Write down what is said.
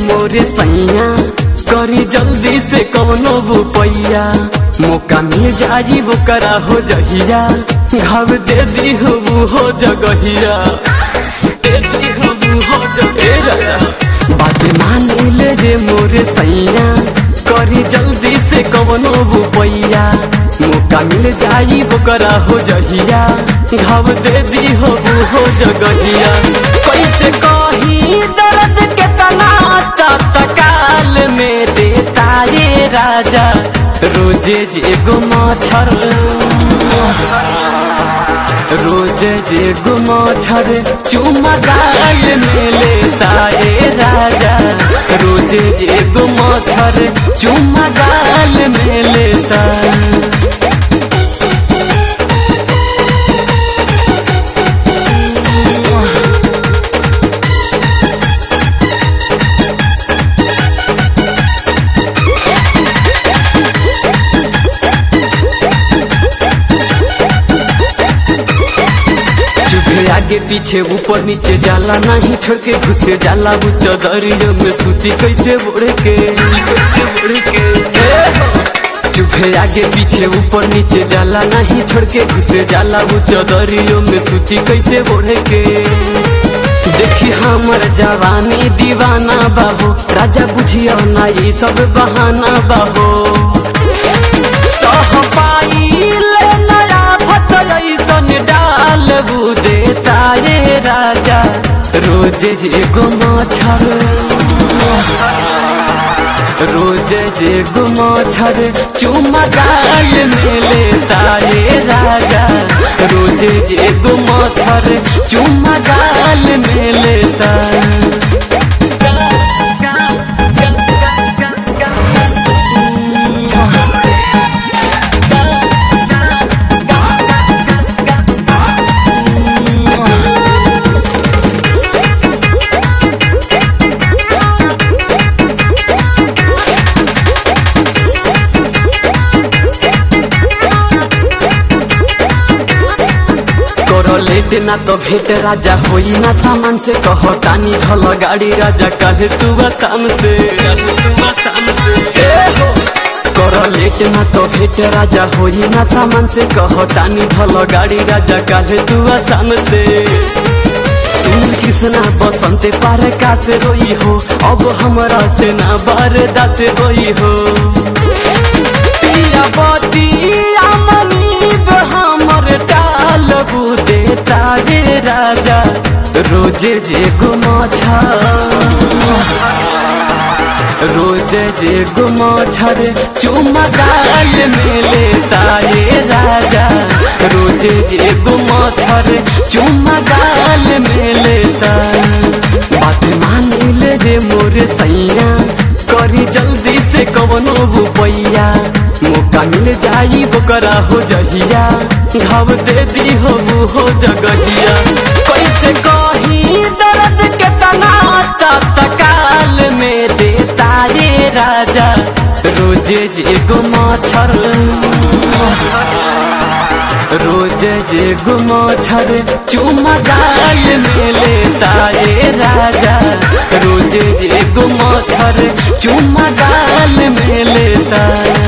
मोरे सैया करी जल्दी से कौनो रुपैया मौका मिल जाई वो करा हो जहिया घाव दे दी हो वो हो जगहिया दे दी हो वो हो जगहिया बात मान ले रे मोरे सैया करी जल्दी से कौनो रुपैया मौका मिल जाई वो करा हो जहिया घाव दे दी हो वो हो जगहिया कैसे कही दर्द के तना तत्काल में देता ये राजा रोजे जे गो मच्छर रोजे जे गो मच्छर चुमा गाल में लेता ये राजा रोजे जे गो मच्छर चुमा गाल में लेता चुभे आगे पीछे ऊपर नीचे जाला नहीं छोड़ के घुसे जाला वो चदरियों में सूती कैसे बोड़े के कैसे बोड़े के चुभे आगे पीछे ऊपर नीचे जाला नहीं छोड़ के घुसे जाला वो चदरियों में सूती कैसे बोड़े के देखी हमर जवानी दीवाना बाबू राजा बुझिया ना ये सब बहाना बाबू सह पाइल नया फट ऐसन डाल देता ये राजा रोज जे गो मच्छर रोज जे गो मच्छर चुमा गाल में लेता ये राजा रोज जे गो मच्छर चुमा गाल में लेता करो लेट ना तो भेट राजा होई ना सामान से कहो तानी धल गाड़ी राजा कल तू शाम से तू शाम से ए हो। करो लेट ना तो भेट राजा होई ना सामान से कहो तानी धल गाड़ी राजा कल तू शाम से सुन कृष्णा बसंते पार का से रोई हो अब हमरा से ना बारदा से होई हो पिया बतिया मनीब हमर टाल देता जे राजा रोजे जे गुमाछा रोजे जे गुमाछर चुमा गाल में लेता ये राजा रोजे जे गुमाछर चुमा गाल में लेता बात मान ले जे मोर सैया करी जल्दी से कवनो रुपैया मौका मिल जाई बोकरा हो जहिया घाव दे दी हो वो हो जगहिया कैसे कही दर्द के तना तत्काल में देता ये राजा रोजे जे गो मच्छर रोजे जे गो मच्छर चुमा गाल में लेता ये राजा रोजे जे गो मच्छर चुमा गाल में लेता